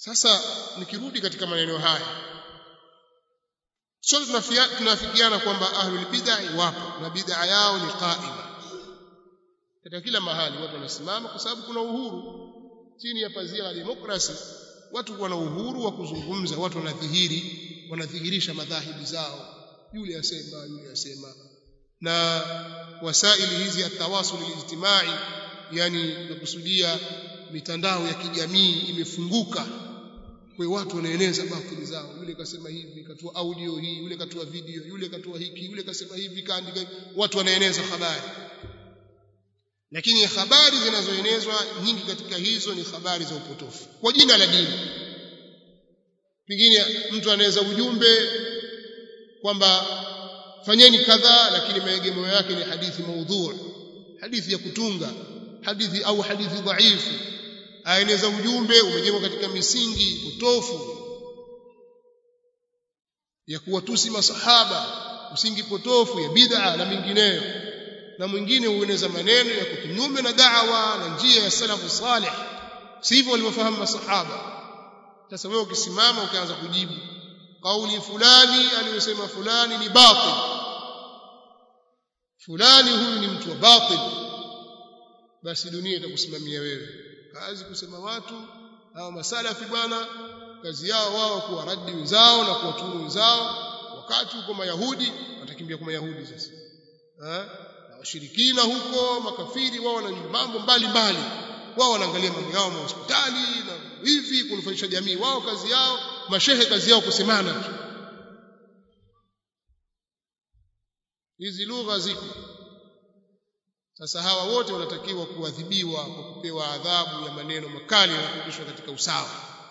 sasa nikirudi katika maneno haya sote tunafikiana kwamba ahlul bid'ah wapo na bid'a yao ni qaima katika kila mahali watu wanasimama kwa sababu kuna uhuru chini ya pazia la demokrasi watu wana uhuru wa kuzungumza watu wanadhihiri wanadhihirisha madhahibi zao yule asema yule asema na wasaili hizi atawasul alijtimai yani nakusudia mitandao ya kijamii imefunguka kwa watu wanaeneza batili zao yule kasema hivi katoa audio hii yule katoa video yule katoa hiki yule kasema hivi kaandika watu wanaeneza habari lakini habari zinazoenezwa nyingi katika hizo ni habari za upotofu kwa jina la dini pengine mtu anaweza ujumbe kwamba fanyeni kadhaa lakini maegemeo yake ni hadithi maudhu hadithi ya kutunga hadithi au hadithi dhaifu aeneza ujumbe umejengwa katika misingi potofu ya kuwatusi masahaba msingi potofu ya bid'a na mingineyo na mwingine hueneza maneno ya kinyume na da'wa na njia ya salafu salih sivyo walivyofahamu masahaba sasa wewe ukisimama ukaanza kujibu kauli fulani aliyosema fulani ni batil fulani huyu ni mtu wa batil basi dunia itakusimamia wewe kazi kusema watu hao masalafi bwana kazi yao wao kuwa radi wenzao na kuwaturu wenzao wakati huko mayahudi watakimbia kwa mayahudi sasa eh na washirikina huko makafiri wao wana mambo mbalimbali wao wanaangalia mambo yao hospitali na hivi kunufaisha jamii wao kazi yao mashehe kazi yao kusemana tu hizi lugha ziko sasa hawa wote wanatakiwa kuadhibiwa kwa kupewa adhabu ya maneno makali na kurudishwa katika usawa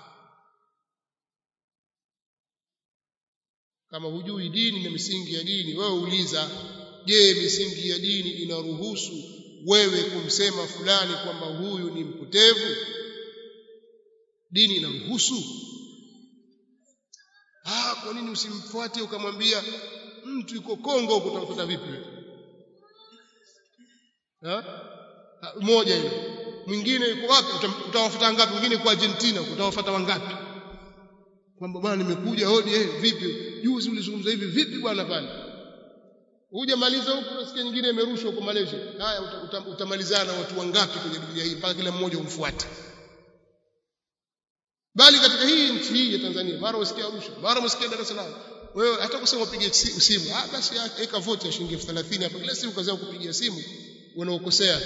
kama hujui dini na misingi ya dini wewe uliza je misingi ya dini inaruhusu wewe kumsema fulani kwamba huyu ni mpotevu dini inaruhusu ah kwa nini usimfuate ukamwambia mtu yuko Kongo utamfuata vipi ha mmoja hiyo mwingine yuko wapi utawafuata ngapi mwingine kwa Argentina utawafuata wangapi kwamba bwana nimekuja hodi eh vipi juzi ulizungumza hivi vipi bwana pale Uje maliza huko nasikia nyingine imerushwa huko Malaysia. Haya uta, uta, utamalizana watu wangapi kwenye dunia hii mpaka kila mmoja umfuate. Bali katika hii nchi hii ya Tanzania mara usikia Arusha, mara usikia Dar es Salaam. Wewe hata kusema upige simu, ah basi weka vote ya shilingi 30 hapa kila siku kazi kupigia simu unaokosea.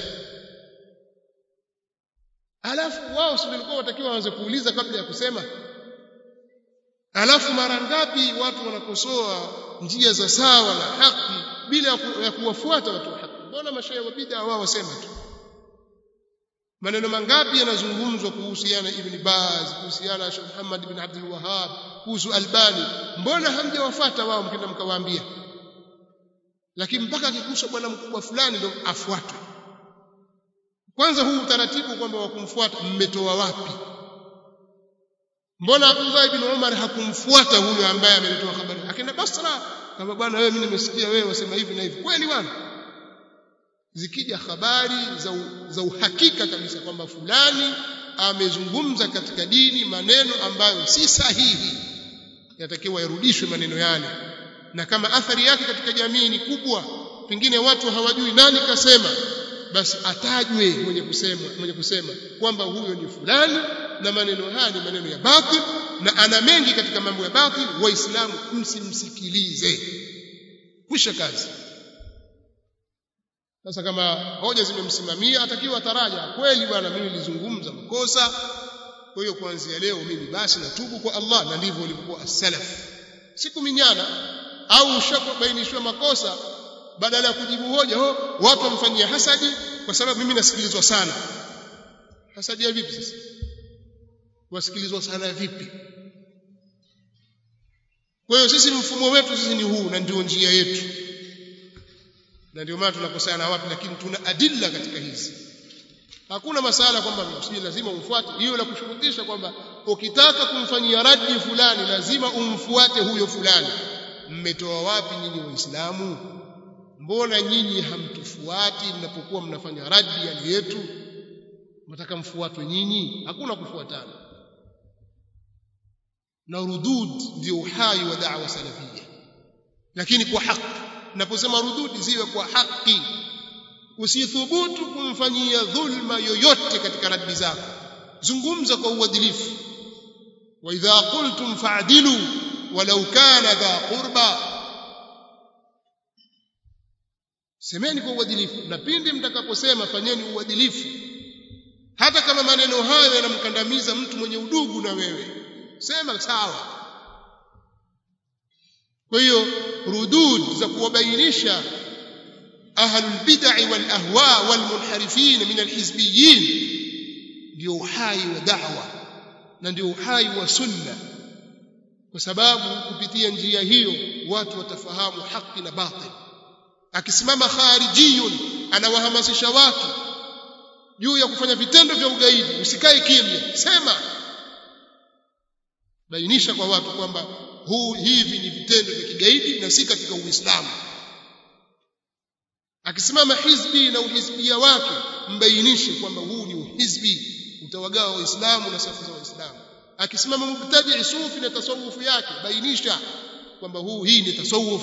Alafu wao sio walikuwa watakiwa waanze kuuliza kabla ya kusema. Alafu mara ngapi watu wanakosoa njia za sawa na haki bila ya kuwafuata watu wa haki mbona mashaikh wa bid'a wao wasema tu maneno mangapi yanazungumzwa kuhusiana ibn Baz kuhusiana Sheikh Muhammad ibn Abdul Wahhab kuhusu Albani mbona hamjawafuata wao mkenda mkawaambia lakini mpaka akikusa bwana mkubwa fulani ndio afuatwe kwanza huu utaratibu kwamba wa kumfuata mmetoa wapi mbona Abdullah ibn Umar hakumfuata huyo ambaye ameletoa habari akaenda Basra kama bwana wewe mimi nimesikia wewe wasema hivi na hivi kweli bwana zikija habari za, u, za uhakika kabisa kwamba fulani amezungumza katika dini maneno ambayo si sahihi yatakiwa yarudishwe maneno yale na kama athari yake katika jamii ni kubwa pengine watu hawajui nani kasema basi atajwe mwenye kusema mwenye kusema kwamba huyo ni fulani na maneno haya ni maneno ya batil na ana mengi katika mambo ya batil waislamu msimsikilize kwisha kazi sasa kama hoja zimemsimamia atakiwa taraja kweli bwana mimi nilizungumza makosa kwa hiyo kuanzia leo mimi basi natubu kwa Allah na ndivyo walikuwa as-salaf sikuminyana au ushakubainishwa makosa badala ya kujibu hoja ho watu wamfanyia hasadi kwa sababu mimi nasikilizwa sana hasadi ya vipi sasa wasikilizwa sana vipi kwa hiyo sisi mfumo wetu sisi ni huu na ndio njia yetu na ndio maana tunakosana na watu lakini tuna adilla katika hizi hakuna masala kwamba si lazima umfuate hiyo la kushurutisha kwamba ukitaka kumfanyia radi fulani lazima umfuate huyo fulani mmetoa wapi nyinyi waislamu mbona nyinyi hamtufuati mnapokuwa mnafanya radi yali yetu mnataka mfuatwe nyinyi hakuna kufuatana na rudud ndio uhai wa da'wa salafia lakini kwa haki naposema rududi ziwe kwa haki usithubutu kumfanyia dhulma yoyote katika raddi zako zungumza kwa uadilifu wa idha qultum fa'dilu walau kana dha qurba semeni kwa uadilifu na pindi mtakaposema fanyeni uadilifu hata kama maneno hayo yanamkandamiza mtu mwenye udugu na wewe sema sawa kwa hiyo rudud za kuwabainisha ahlul bid'ah wal ahwa wal munharifin min al hizbiyyin ndio uhai wa da'wa na ndio uhai wa sunna kwa sababu kupitia njia hiyo watu watafahamu haki na batil akisimama kharijiyun anawahamasisha watu juu ya kufanya vitendo vya ugaidi usikae kimya sema bainisha kwa watu kwamba huu hivi ni vitendo vya kigaidi na si katika uislamu akisimama hizbi na uhizbia wake mbainishe kwamba huu ni uhizbi utawagawa waislamu na safu za waislamu akisimama mubtadi sufi na tasawufu yake bainisha kwamba huu hii ni tasawuf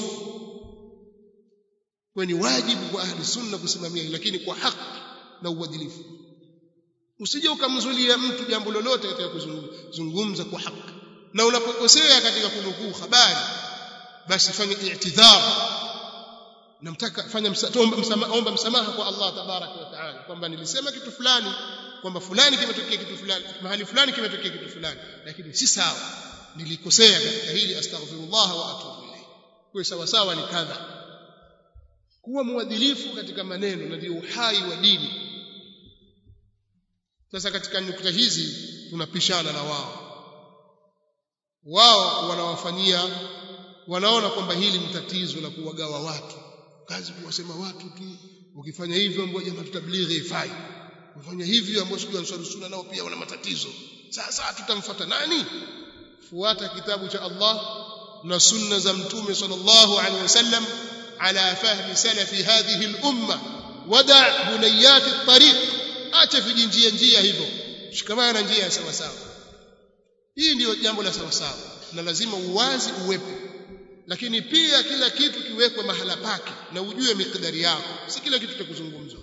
kwa ni wajibu kwa ahli sunna kusimamia lakini kwa haki na uadilifu usije ukamzulia mtu jambo lolote katika kuzungumza kwa haki na unapokosea katika kunukuu habari basi fanya i'tidhar namtaka fanya msamaha msama, omba msamaha kwa Allah tabaraka wa taala kwamba nilisema kitu fulani kwamba fulani kimetokea kitu fulani mahali fulani kimetokea kitu fulani lakini si sawa nilikosea katika hili astaghfirullah wa atubu ilayhi kwa sawa sawa ni kadha kuwa muadilifu katika maneno na ndio uhai wa dini sasa katika nukta hizi tunapishana na wao wao wanawafanyia wanaona kwamba hili ni tatizo la kuwagawa watu kazi kuwasema watu tu ukifanya hivyo ambao jamaa tutablighi ifai kufanya hivyo ambao sijui ansari sunna nao pia wana matatizo sasa tutamfuata nani fuata kitabu cha Allah na sunna za mtume sallallahu alaihi wasallam ala fahmi salafi hadhihi al-umma wada bunayat at-tariq acha vijinjia njia hivyo shikamana na njia ya sawa sawa hii ndiyo jambo la sawa sawa na lazima uwazi uwepo lakini pia kila kitu kiwekwe mahala pake na ujue mikdari yako si kila kitu cha kuzungumzwa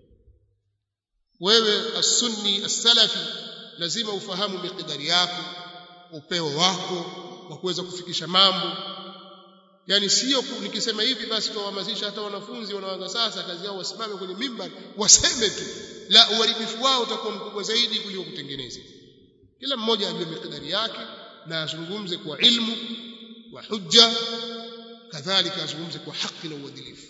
wewe as-sunni as-salafi lazima ufahamu mikdari yako upeo wako wa kuweza kufikisha mambo yani sio nikisema hivi basi tuwahamasisha hata wanafunzi wanaanza sasa kazi yao wasimame kwenye mimbari waseme tu la uharibifu wao utakuwa mkubwa zaidi kuliko kutengeneza kila mmoja ajue mikdari yake na azungumze kwa ilmu wa hujja kadhalika azungumze kwa haki na uadilifu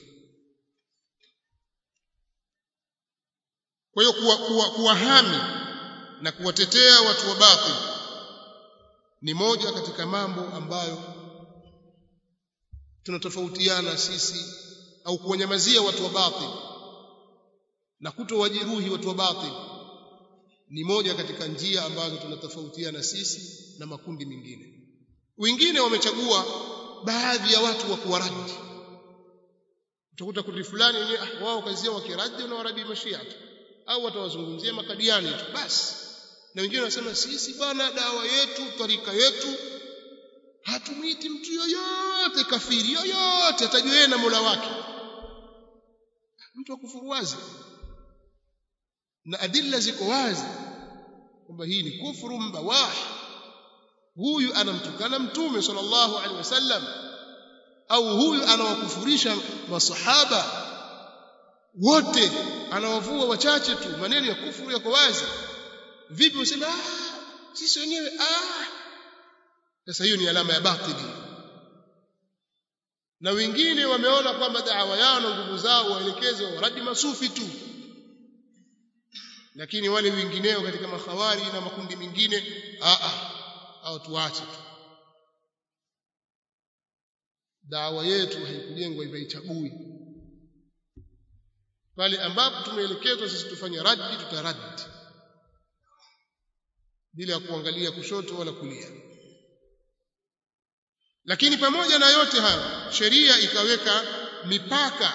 kwa hiyo kuwahami na kuwatetea watu wa batil ni moja katika mambo ambayo tunatofautiana sisi au kuwanyamazia watu wa batil na kutowajeruhi watu wa batil ni moja katika njia ambazo tunatofautiana sisi na makundi mengine wengine wamechagua baadhi ya watu wa kuwaradi utakuta kundi fulani wenyewe ah, wao kazi yao wakiradi na waradi mashia tu au watawazungumzia makadiani tu basi na wengine wanasema sisi bwana dawa yetu tarika yetu hatumiti mtu yoyote kafiri yoyote atajua yeye na Mola wake mtu akufuru wazi na adilla ziko wazi kwamba hii ni kufuru mbawah huyu anamtukana mtume sallallahu alaihi wasallam au huyu anawakufurisha masahaba wote anawavua wachache tu maneno ya kufuru yako wazi vipi useme ah sisi wenyewe ah sasa hiyo ni alama ya batili na wengine wameona kwamba da'wa yao na nguvu zao waelekeze waradi masufi tu lakini wale wengineo katika makhawari na makundi mengine a a au tuache tu dawa yetu haikujengwa hivyo ichagui pale ambapo tumeelekezwa sisi tufanye raddi tutaraddi bila ya kuangalia kushoto wala kulia lakini pamoja na yote hayo sheria ikaweka mipaka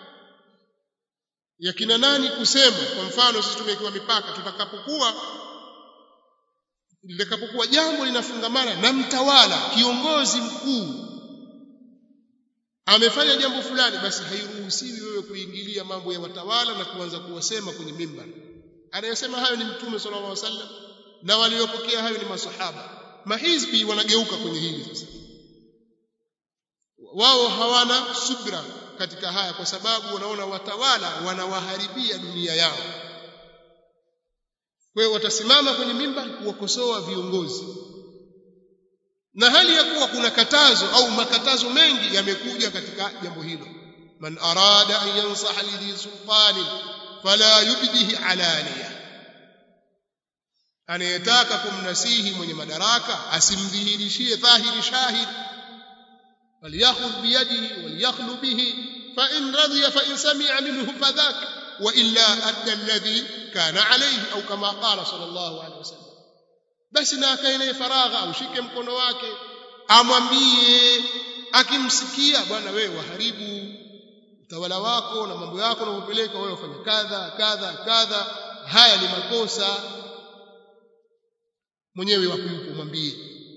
ya kina nani kusema kwa mfano sisi tumewekewa mipaka tutakapokuwa litakapokuwa jambo linafungamana na mtawala kiongozi mkuu amefanya jambo fulani basi hairuhusiwi wewe kuingilia mambo ya watawala na kuanza kuwasema kwenye mimbar anayesema hayo ni mtume sallallahu alaihi wasallam na waliopokea hayo ni masahaba mahizbi wanageuka kwenye hili sasa wao hawana subra katika haya kwa sababu wanaona watawala wanawaharibia dunia yao kwa hiyo watasimama kwenye mimba kuwakosoa viongozi na hali ya kuwa kuna katazo au makatazo mengi yamekuja katika jambo hilo man arada an yansaha lidhi sultanin fala yubdihi alaniya anayetaka kumnasihi mwenye madaraka asimdhihirishie dhahiri shahid walyakhudh biyadihi walyakhlu bihi fa in radiya fa in sami'a minhu fadhak wa illa adda alladhi kana alayhi au kama qala sallallahu alayhi wasallam basi na akae faragha aushike mkono wake amwambie akimsikia bwana wewe waharibu utawala wako na mambo yako unapopeleka wewe ufanye kadha kadha kadha haya ni makosa mwenyewe wapo yupo mwambie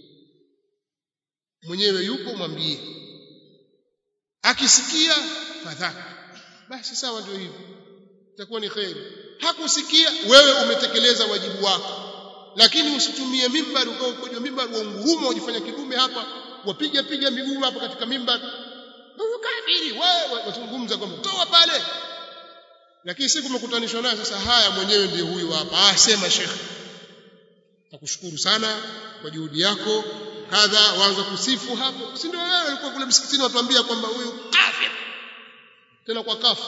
mwenyewe yupo mwambie akisikia fadhaka basi sawa ndio hivyo itakuwa ni kheri hakusikia wewe umetekeleza wajibu wako lakini usitumie mimbar ukao ukoje mimbar wa nguruma ujifanya kidume hapa wapiga piga miguu hapa katika mimbar huyu kafiri wewe wazungumza kwamba toa pale lakini siku umekutanishwa naye sasa haya mwenyewe ndiye huyu hapa ah sema shekhe nakushukuru sana kwa juhudi yako kadha waanza kusifu hapo si ndio wewe ulikuwa kule msikitini watuambia kwamba huyu kafir tena kwa kafu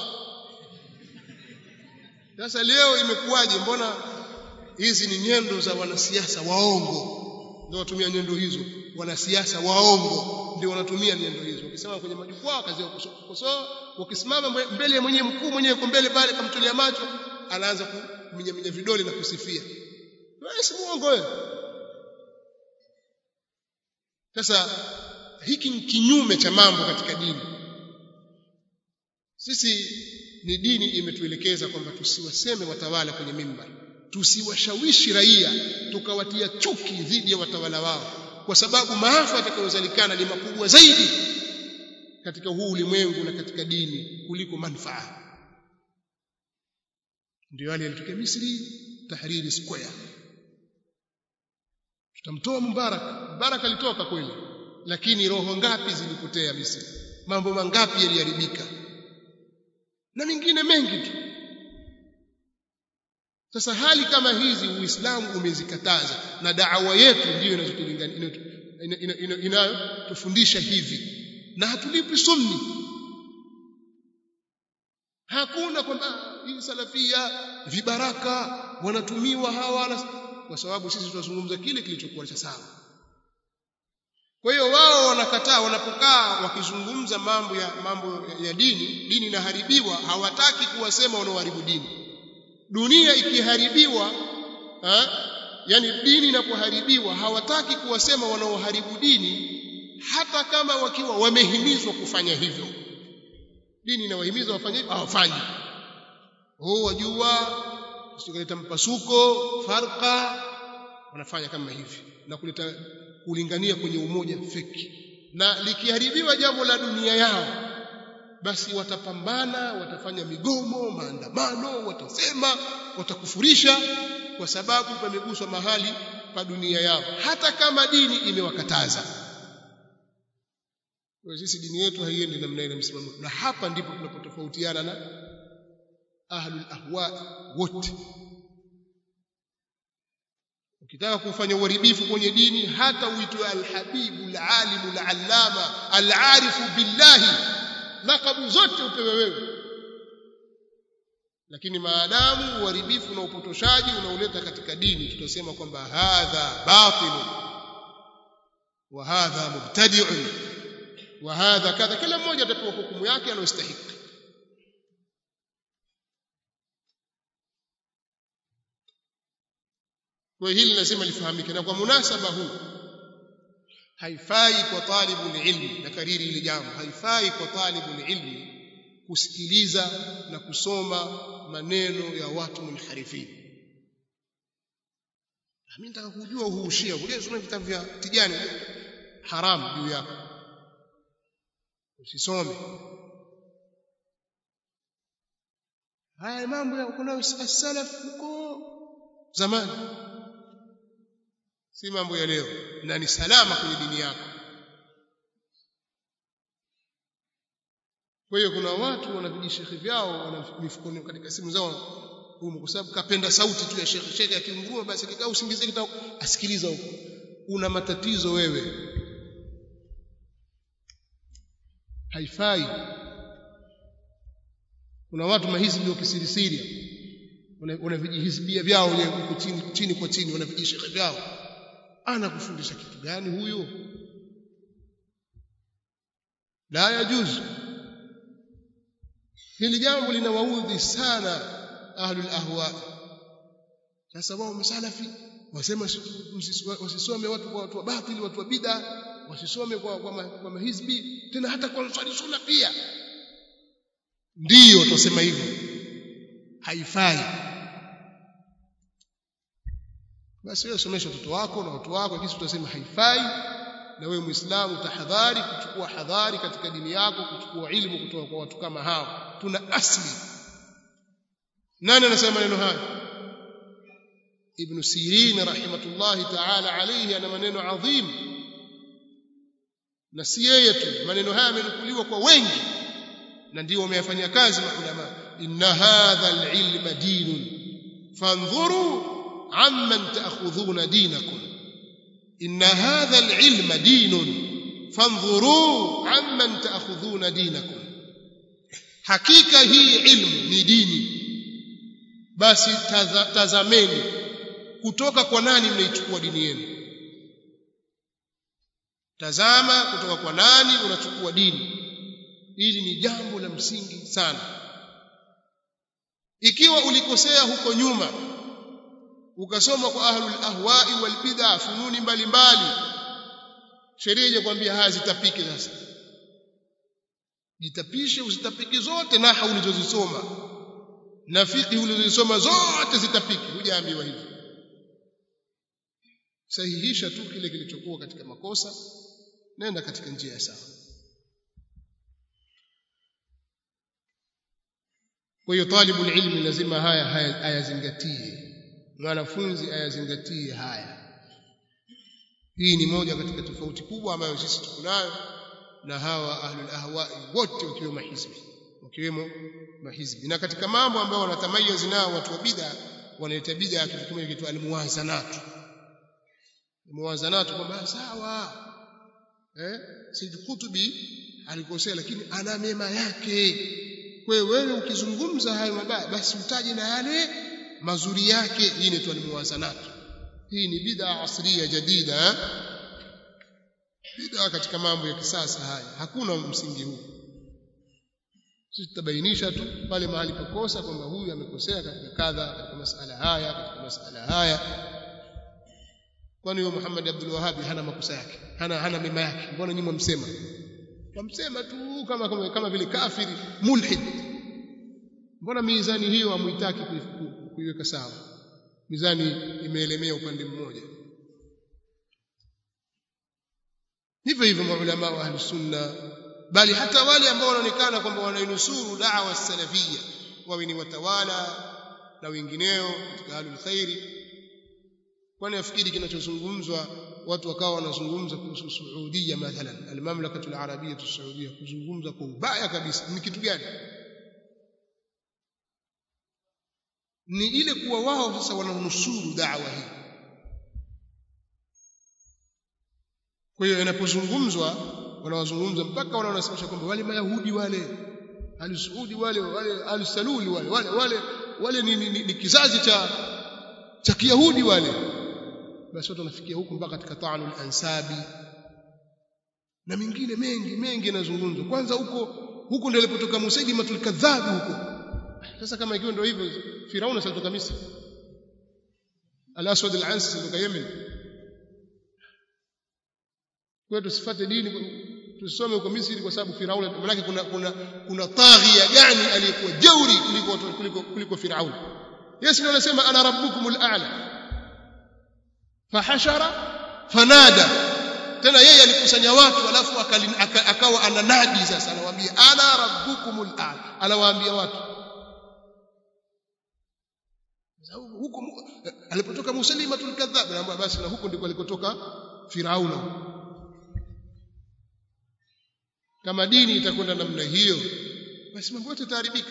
sasa leo imekuwaje mbona hizi ni nyendo za wanasiasa waongo ndio watumia nyendo hizo wanasiasa waongo ndio wanatumia nyendo hizo ukisema kwenye majukwaa kazi ya kukosoa ukisimama mbele ya mwenye mkuu mwenyewe kwa mbele pale kamtolea macho anaanza kuminyaminya vidole na kusifia wewe si muongo wewe sasa hiki ni kinyume cha mambo katika dini sisi ni dini imetuelekeza kwamba tusiwaseme watawala kwenye mimbar tusiwashawishi raia tukawatia chuki dhidi ya watawala wao kwa sababu maafa yatakayozalikana ni makubwa zaidi katika huu ulimwengu na katika dini kuliko manufaa ndio yale yalitokea Misri Tahriri Square tutamtoa Mubarak Mubarak alitoka kweli lakini roho ngapi zilipotea Misri mambo mangapi yaliharibika na mengine mengi tu sasa hali kama hizi uislamu umezikataza na da'wa yetu ndiyo inayotufundisha hivi na hatulipi sunni hakuna kwamba hii salafia vibaraka wanatumiwa hawa kwa sababu sisi tunazungumza kile kilichokuwa cha sawa kwa hiyo wao wanakataa wanapokaa wakizungumza mambo ya mambo ya dini dini inaharibiwa hawataki kuwasema wanaoharibu dini dunia ikiharibiwa ha? yani dini inapoharibiwa hawataki kuwasema wanaoharibu dini hata kama wakiwa wamehimizwa kufanya hivyo dini inawahimiza wafanye hivyo hawafanyi oh wajua usikaleta mpasuko farqa wanafanya kama hivi na kuleta kulingania kwenye umoja feki na likiharibiwa jambo la dunia yao basi watapambana watafanya migomo maandamano watasema watakufurisha kwa sababu pameguswa mahali pa dunia yao hata kama dini imewakataza kwa sisi dini yetu haiendi namna ile msimamo na hapa ndipo tunapotofautiana na ahlul ahwa wote ukitaka kufanya uharibifu kwenye dini hata uitwe alhabibu alalimu alallama alarifu billahi lakabu zote upewe wewe lakini maadamu uharibifu na upotoshaji unauleta katika dini tutasema kwamba hadha batil wa hadha mubtadi'un wa hadha kadha kila mmoja atapewa hukumu yake anayostahili kwa hili lazima lifahamike na kwa munasaba huu haifai kwa talibu ilmi na kariri ile jambo haifai kwa talibu ilmi kusikiliza na kusoma maneno ya watu munharifin mimi nataka kujua huu ushia ule soma vitabu vya tijani haram juu yako usisome haya mambo ya kuna salaf huko zamani si mambo ya leo na ni salama kwenye dini yako kwa hiyo kuna watu wana vijishekhi vyao wana mifukoni katika simu zao huko kwa sababu kapenda sauti tu ya shekhi shekhi akinguruma basi kikaa usingizie kitao asikiliza huko una matatizo wewe haifai kuna watu mahizbi wa kisirisiri wana vijihizbia vyao huko chini chini kwa chini wana vijishekhi vyao anakufundisha kitu gani huyo la yajuzu hili jambo linawaudhi sana ahlul ahwa sasa wao masalafi wasema wasisome watu kwa watu wa batili watu wa bid'a wasisome kwa kwa, ma, kwa mahizbi tena hata kwa swali sunna pia ndiyo tusema hivyo haifai basi wewe somesha watoto wako na watu wako kisi tutasema haifai na wewe muislamu tahadhari kuchukua hadhari katika dini yako kuchukua ilmu kutoka kwa watu kama hao tuna asli nani anasema maneno haya ibn sirin rahimatullahi ta'ala alayhi ana maneno adhim na si yeye tu maneno haya yamenukuliwa kwa wengi na ndio wameyafanyia kazi maulama inna hadha alilma dinun fanzuru amman ta'khudhuna dinakum inna hadha alilma dinun fanzuru amman ta'khudhuna dinakum hakika hii ilmu ni dini basi taza, tazameni kutoka kwa nani mnaichukua dini yenu tazama kutoka kwa nani unachukua dini hili ni jambo la msingi sana ikiwa ulikosea huko nyuma ukasoma kwa ahlul ahwa'i wal bid'a fununi mbalimbali sheria inakwambia haya zitapike sasa jitapishe usitapike zote na ulizozisoma na fiqh ulizosoma zote zitapiki hujaambiwa hivyo sahihisha tu kile kilichokuwa katika makosa nenda katika njia ya sawa kwa hiyo talibu ilmi lazima haya ayazingatie mwanafunzi ayazingatie haya hii ni moja katika tofauti kubwa ambayo sisi tuko nayo na hawa ahlul ahwa'i wote wakiwemo mahizbi wakiwemo mahizbi na katika mambo ambayo wanatamayiz nao watu wa bid'a wanaita bid'a kitu kimoja kitu almuwazanatu muwazanatu kwamba sawa eh Said Kutubi alikosea lakini ana mema yake kwa hiyo wewe ukizungumza hayo mabaya basi utaje na yale mazuri yake hii inaitwa almuwazanatu hii ni bid'a asriya jadida bid'a katika mambo ya kisasa haya hakuna msingi huu sisi tutabainisha tu pale mahali pakosa kwamba huyu amekosea katika kadha katika masala haya katika masala haya kwani huyo Muhammad Abdul Wahhab hana makosa yake hana hana mema yake mbona nyinyi msema wamsema tu kama kama, kama vile kafiri mulhid mbona mizani hiyo hamuitaki kuiweka sawa mizani imeelemea upande mmoja hivyo hivyo maulama wa ahlus sunna bali hata wale ambao wanaonekana kwamba wanainusuru da'wa salafia wawe ni watawala na wengineo katika ahlul khairi kwani afikiri kinachozungumzwa watu wakawa wanazungumza kuhusu Saudia mathalan almamlakatu alarabia saudia kuzungumza kwa ubaya kabisa ni kitu gani ni ile kuwa wao sasa wananusuru da'wa hii kwa hiyo inapozungumzwa wanawazungumza mpaka wale wanasema kwamba wale mayahudi wale al-Saudi wale wale al-Saluli wale wale wale wale ni, ni, ni, ni kizazi cha cha Kiyahudi wale basi watu wanafikia huku mpaka katika ta'anul ansabi na mengine mengi mengi yanazungumzwa kwanza huko huko ndio ilipotoka Musaidimatul kadhabu huko sasa kama ikiwa ndio hivyo Firauna salitoka Misri Al-Aswad al-Ansi salitoka Yemen kwa tusifuate dini tusome huko Misri kwa sababu Firauna maana kuna kuna kuna taghia gani aliyekuwa jeuri kuliko kuliko kuliko Firauna Yesu ndiye anasema ana rabbukumul a'la fahashara fanada tena yeye alikusanya watu alafu akawa ananadi sasa anawaambia ana rabbukumul a'la anawaambia watu huko alipotoka Musailimatul kadhab anaambia basi na huko ndiko alikotoka Firauna kama dini itakwenda namna hiyo basi mambo yote yataharibika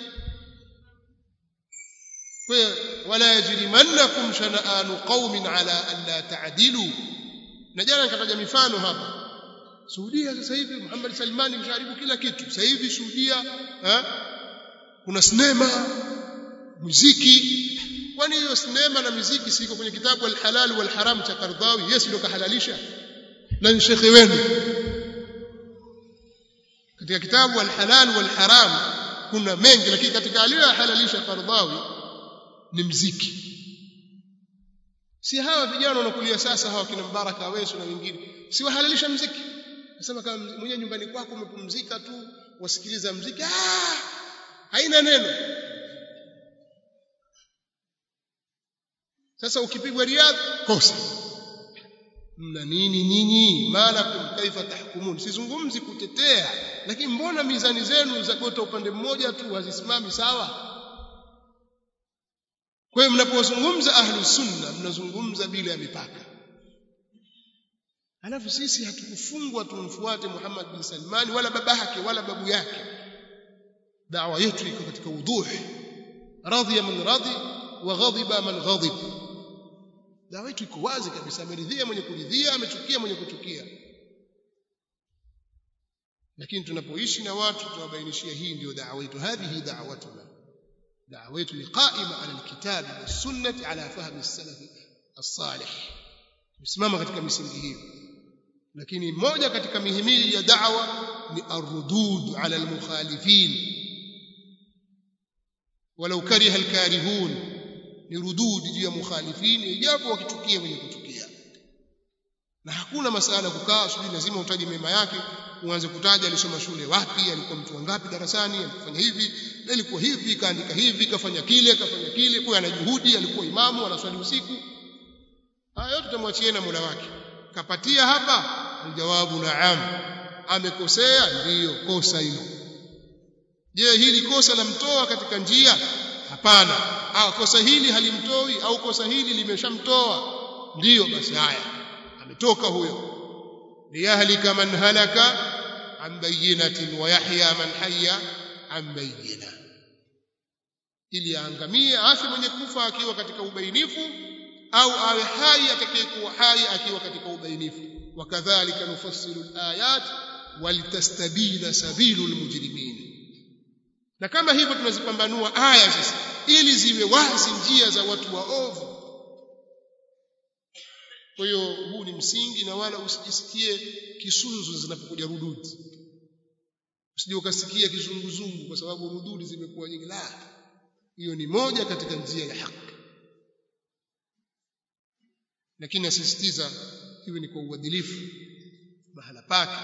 kwa wala yajrimannakum shana'anu qaumin ala an la ta'dilu na jana nikataja mifano hapa Saudia sasa hivi Muhammad Salmani msharibu kila kitu sasa hivi Saudia eh kuna sinema muziki kwani hiyo sinema na muziki siko kwenye kitabu al-halal wal haram cha Qardawi yes ndio kahalalisha na ni shekhi wenu katika kitabu al-halal wal haram kuna mengi lakini katika aliyohalalisha Qardawi ni mziki si hawa vijana wanakulia sasa hawa kina Mbaraka Aweso na wengine si wahalalisha mziki nasema kama mwenyewe nyumbani kwako umepumzika tu wasikiliza mziki ah haina neno sasa ukipigwa riadha kosa mna nini nyinyi malakum kaifa tahkumun sizungumzi kutetea lakini mbona mizani zenu za kwenda upande mmoja tu hazisimami sawa kwa hiyo mnapozungumza ahlu sunna mnazungumza bila ya mipaka alafu sisi hatukufungwa tumfuate Muhammad bin Salman wala baba yake wala babu yake dawa yetu iko katika wuduh radhiya man radhi wa ghadiba man ghadib dawa yetu iko wazi kabisa ameridhia mwenye kuridhia amechukia mwenye kuchukia lakini tunapoishi na watu tunabainishia hii ndio dawa yetu hadhihi da'watuna دعوة قائمة على الكتاب والسنة على فهم السلف الصالح مsimama katika misingi hiyo lakini moja katika mihimili ya da'wa ni arudud ala almukhalifin walau kariha alkarihun ni rudud juu ya mukhalifin ijapo wakichukia wenye kuchukia na hakuna masala kukaa sijui lazima utaje mema yake uanze kutaja alisoma shule wapi alikuwa mtu wangapi darasani alifanya hivi na ilikuwa hivi kaandika hivi kafanya kile kafanya kile kwa ana juhudi alikuwa imamu anaswali usiku haya yote tutamwachia na Mola wake kapatia hapa aljawabu naam amekosea ndiyo kosa hilo je hili kosa lamtoa katika njia hapana au kosa hili halimtoi au kosa hili limeshamtoa ndiyo basi haya ametoka huyo liyahlika man halaka an bayyinatin wa yahya man hayya an bayyina ili aangamie afi mwenye kufa akiwa katika ubainifu au awe hai atakayekuwa hai akiwa katika ubainifu wakadhalika nufassilu alayat walitastabina sabilul mujrimin na kama hivyo tunazipambanua aya sasa ili ziwe wazi njia za watu waovu kwa hiyo huu ni msingi na wala usijisikie kisunzu zinapokuja rududi usije ukasikia kizunguzungu kwa sababu rududi zimekuwa nyingi la hiyo ni moja katika njia ya haki lakini nasisitiza iwe ni kwa uadilifu mahala pake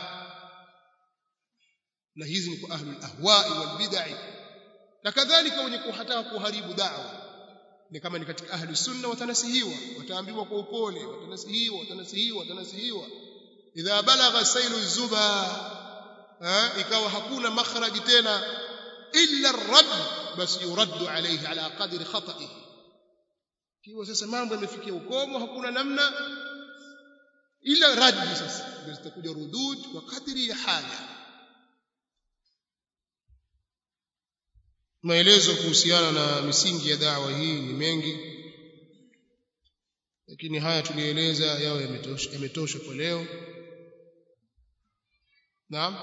na hizi ni kwa ahlul ahwa'i wal bid'ah na kadhalika wenye kuhataka kuharibu da'wa ni kama ni katika ahli sunna watanasihiwa wataambiwa kwa upole watanasihiwa watanasihiwa watanasihiwa idha balagha sailu zuba ikawa hakuna makhraji tena illa ar-radd basi yuraddu alayhi ala qadri khata'ihi kiwa sasa mambo yamefikia ukomo hakuna namna ila raddi sasa ndio zitakuja rudud kwa kadri ya haja maelezo kuhusiana na misingi ya dawa hii ni mengi lakini haya tulieleza yao yametosha yametosha kwa leo naam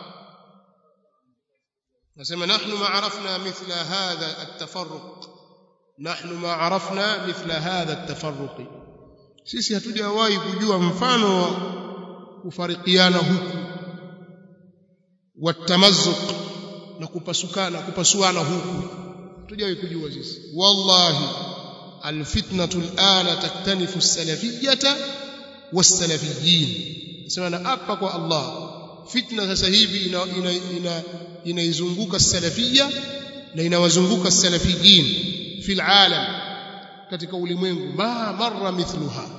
nasema nahnu ma arafna mithla hadha at-tafarruq nahnu ma arafna mithla hadha at-tafarruq sisi hatujawahi kujua mfano wa kufarikiana huku watamazzuq na kupasukana kupasuana huku hatujawahi kujua sisi wallahi alfitnatu alana taktanifu as-salafiyyata was-salafiyyin nasema na hapa kwa Allah fitna sasa hivi ina ina inaizunguka ina salafiyya na inawazunguka salafiyyin fil alam katika ulimwengu ma marra mithluha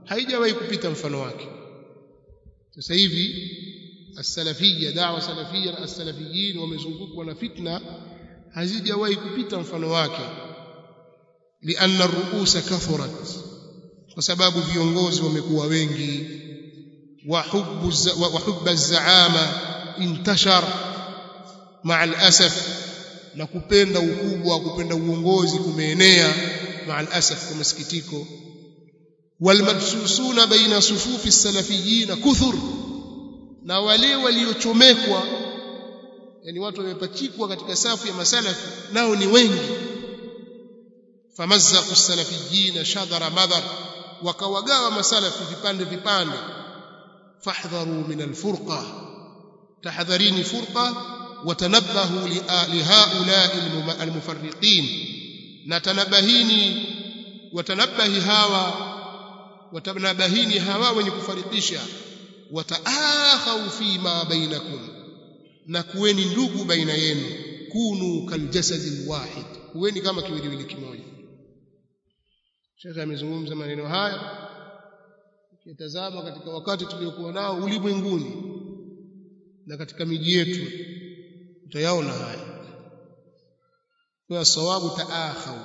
haijawahi kupita mfano wake sasa hivi as-salafiyya da'wa salafiyya na as-salafiyin wamezungukwa na fitna hazijawahi kupita mfano wake lianna ar-ru'usa kathurat kwa sababu viongozi wamekuwa wengi wa hubbu wa hubba az-za'ama intashar ma'a al-asaf na kupenda ukubwa kupenda uongozi kumeenea ma'a al-asaf kwa masikitiko walmabsusuna baina sufufi as-salafiyyin kuthur na wale waliochomekwa yani watu wamepachikwa katika safu ya masalafi nao ni wengi famazzaqu as-salafiyyin shadara madhar wakawagawa masalafi vipande vipande fahdharu min al-furqa tahadharini furqa watanabbahu lihaula'i al-mufarriqin na tanabahini watanabahi hawa watanabahini hawa wenye kufarikisha wataakhaw fi ma bainakum na kuweni ndugu baina yenu kunu kaljasadi wahid kuweni kama kiwiliwili kimoja Sheikh amezungumza maneno haya ukitazama katika wakati tuliokuwa nao ulimwenguni na katika miji yetu utayaona haya kwa sawabu taakhaw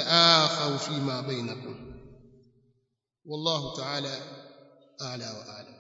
fataakhaw fi ma bainakum wallahu ta'ala a'la wa a'lam